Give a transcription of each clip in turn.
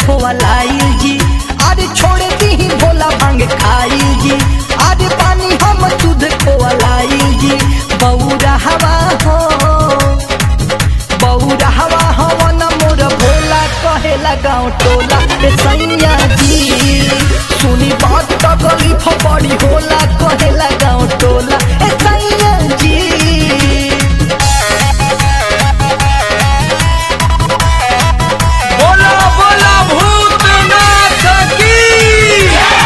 खोलाइल जी अरे छोड़ दी भोला भांग खाइल जी अरे पानी हम शुद्ध खोलाइल जी बौरा हवा हो बौरा हवा हवन मोर भोला कहेला गाँव टोला ए सैया जी सुनी बात तकलीफ बड़ी होला कहेला गाँव टोला ए सैया जी बोला बोला भूतनाथ की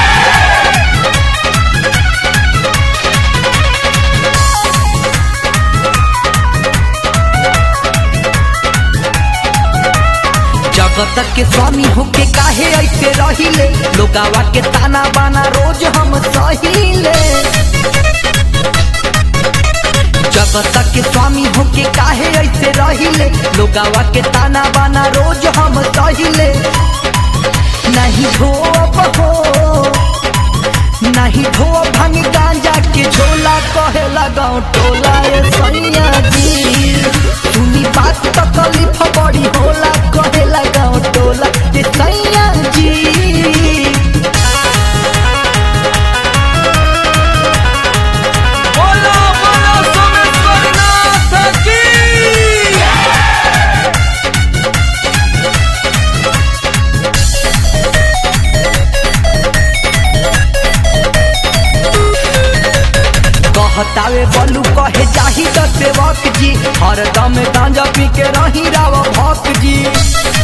जगत के स्वामी होके काहे ऐसे रहिले लोगावा के ताना बाना रोज हम सहिले जगत के स्वामी होके काहे ऐसे रहिले लोगावा के ताना बाना रोज हम सहिले नहीं धोब हो नहीं धो भांग गांजा के झोला कहे लगाओ टोला ए सैया जी सुनी बात तकलीफ बड़ी होला कहे लगाओ टोला ए सैया जी बोला बोला सोमेश्वरनाथ की कहतावे बलू कहे जाही त सेवक जी हरदम गांजा पी के रही राव भक्त जी